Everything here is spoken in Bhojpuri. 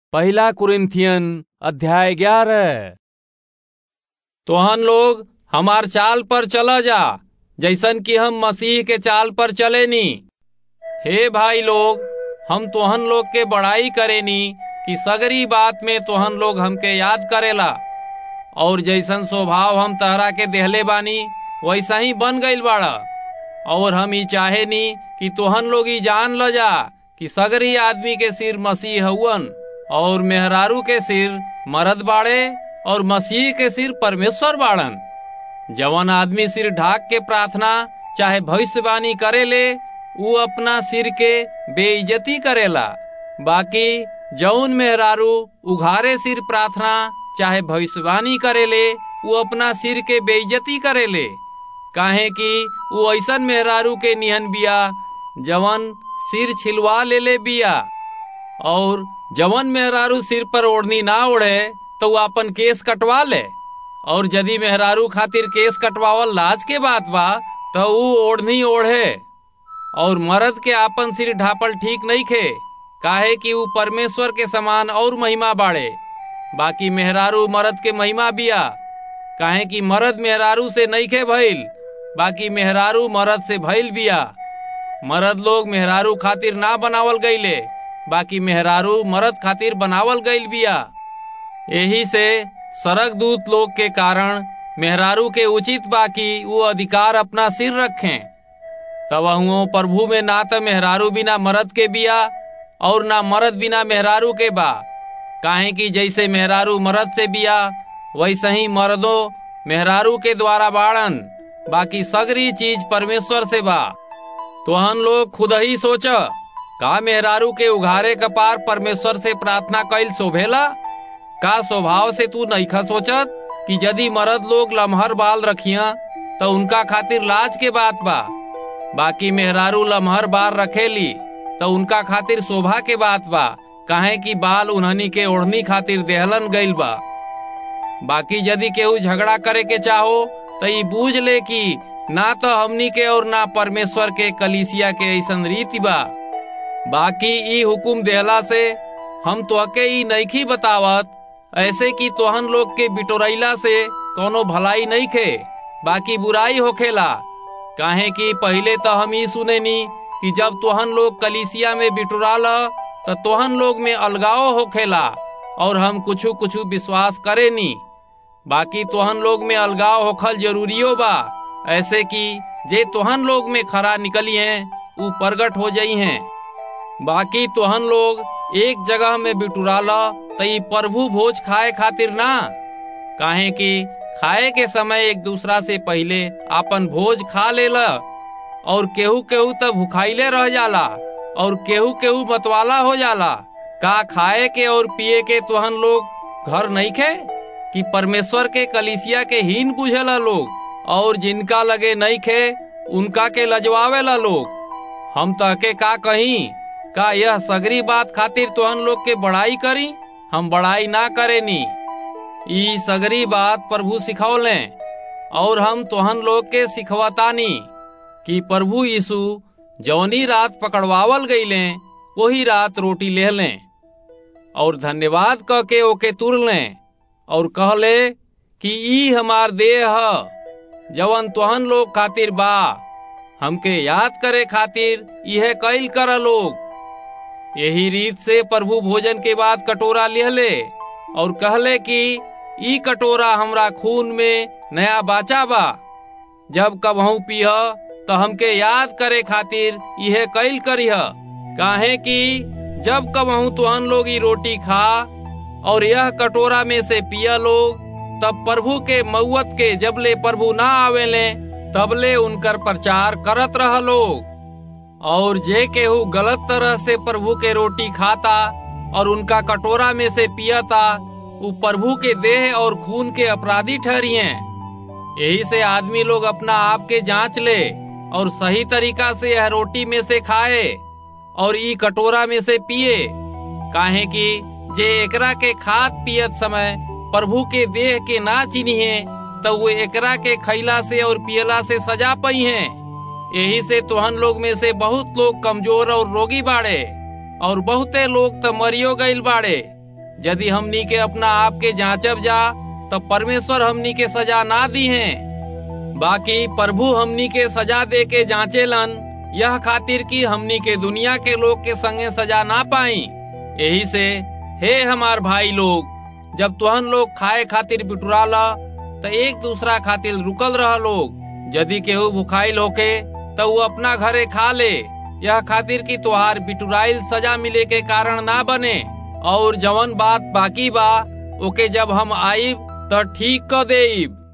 पहला कुरिन्थियन अध्याय ग्यारह तोहन लोग हमार चाल पर चला जा जैसन कि हम मसीह के चाल पर चलेनी हे भाई लोग हम तोहन लोग के बड़ाई करेनी कि सगरी बात में तोहन लोग हमके याद करेला और जैसन स्वभाव हम तहरा के देहले बानी वैसा ही बन गईल बाड़ा और हम ई चाहेनी कि तोहन लोग ई जान ल जा कि सगरी आदमी के सिर मसीह हउवन और मेहरारू के सिर मरद बाड़े और मसीह के सिर परमेश्वर बाड़न जवन आदमी सिर ढाक के प्रार्थना चाहे भविष्यवाणी करेले ऊ अपना सिर के बेइज्जती करेला बाकी जौन मेहरारू उघारे सिर प्रार्थना चाहे भविष्यवाणी करेले ऊ अपना सिर के बेइज्जती करेले काहे कि ऊ ऐसन मेहरारू के निहन बिया जवन सिर छिलवा ले ले बिया और जवन मेहरारू सिर पर ओढ़नी ना ओढ़े तो वो अपन केस कटवा ले और यदि मेहरारू खातिर केस कटवावल लाज के बात बा तो ऊ ओढ़नी ओढ़े और मर्द के आपन सिर ढापल ठीक नहीं खे काहे कि ऊ परमेश्वर के समान और महिमा बाड़े बाकी मेहरारू मर्द के महिमा बिया काहे कि मर्द मेहरारू से नहीं खे भइल बाकी मेहरारू मर्द से भइल बिया मर्द लोग मेहरारू खातिर ना बनावल गईले बाकी मेहरारू मर्द खातिर बनावल गईल बिया यही से सरक दूत लोग के कारण मेहरारू के उचित बाकी वो अधिकार अपना सिर रखें तब हुओ प्रभु में ना तो मेहरारू बिना मर्द के बिया और ना मर्द बिना मेहरारू के बा काहे कि जैसे मेहरारू मर्द से बिया वैसे ही मर्दों मेहरारू के द्वारा बाड़न बाकी सगरी चीज परमेश्वर से बा तोहन लोग खुद ही सोच का मेहरारू के उघारे कपार परमेश्वर से प्रार्थना कैल शोभेला का स्वभाव से तू नईखा सोचत कि यदि मर्द लोग लम्हर बाल रखिया तो उनका खातिर लाज के बात बा बाकी मेहरारू लम्हर बाल रखेली तो उनका खातिर शोभा के बात बा काहे कि बाल उन्हनी के ओढ़नी खातिर देहलन गईल बा बाकी यदि केहू झगड़ा करे के चाहो तो ई बूझ ले कि ना तो हमनी के और ना परमेश्वर के कलिसिया के ऐसन रीति बा बाकी ई हुकुम देहला से हम तोहके ई नईखी बतावत ऐसे कि तोहन लोग के बिटोरैला से कोनो भलाई नहीं खे बाकी बुराई होखेला काहे कि पहले तो हम ई सुनेनी कि जब तोहन लोग कलिसिया में बिटोराल तो तोहन लोग में अलगाव होखेला और हम कुछ कुछ विश्वास करेनी बाकी तोहन लोग में अलगाव होखल जरूरियो बा ऐसे कि जे तोहन लोग में खरा निकली हैं ऊ प्रगट हो जाई हैं बाकी तोहन लोग एक जगह में बिटुराला तो ई प्रभु भोज खाए खातिर ना काहे कि खाए के समय एक दूसरा से पहले आपन भोज खा लेला और केहू केहू तब भुखाइले रह जाला और केहू केहू मतवाला हो जाला का खाए के और पिए के तोहन लोग घर नहीं खे कि परमेश्वर के कलिसिया के हीन बुझेला लोग और जिनका लगे नहीं खे उनका के लजवावेला लोग हम तहके का कहीं का यह सगरी बात खातिर तोहन लोग के बड़ाई करी हम बड़ाई ना करेनी ई सगरी बात प्रभु सिखौले और हम तोहन लोग के सिखवतानी कि प्रभु यीशु जौनी रात पकड़वावल गईले वही रात रोटी ले लें और धन्यवाद कह के ओके तुर लें और कहले कि ई हमार देह ह जवन तोहन लोग खातिर बा हमके याद करे खातिर यह कैल कर लोग यही रीत से प्रभु भोजन के बाद कटोरा लिहले और कहले कि ई कटोरा हमरा खून में नया बाचा बा जब कबहू पीह तो हमके याद करे खातिर यह कैल करीह काहे कि जब कबहू तुहन लोग ई रोटी खा और यह कटोरा में से पिया लोग तब प्रभु के मऊत के जबले प्रभु ना आवेले तबले उनकर प्रचार करत रह लोग और जे केहू गलत तरह से प्रभु के रोटी खाता और उनका कटोरा में से पियता वो प्रभु के देह और खून के अपराधी ठहरिए यही से आदमी लोग अपना आप के जांच ले और सही तरीका से यह रोटी में से खाए और ई कटोरा में से पिए काहे कि जे एकरा के खात पियत समय प्रभु के देह के ना चिन्हे तो वो एकरा के खैला से और पियला से सजा पई हैं यही से तोहन लोग में से बहुत लोग कमजोर और रोगी बाड़े और बहुते लोग तो मरियो गईल बाड़े यदि हमनी के अपना आप के जांचब जा तब परमेश्वर हमनी के सजा ना दी है बाकी प्रभु हमनी के सजा दे के जांचेलन यह खातिर कि हमनी के दुनिया के लोग के संगे सजा ना पाई यही से हे हमार भाई लोग जब तुहन लोग खाए खातिर बिटुराला तो एक दूसरा खातिर रुकल रह लोग यदि केहू भुखाइल होके तो वो अपना घरे खा ले यह खातिर कि तुहार बिटुराइल सजा मिले के कारण ना बने और जवन बात बाकी बा ओके जब हम आईब तो ठीक क देब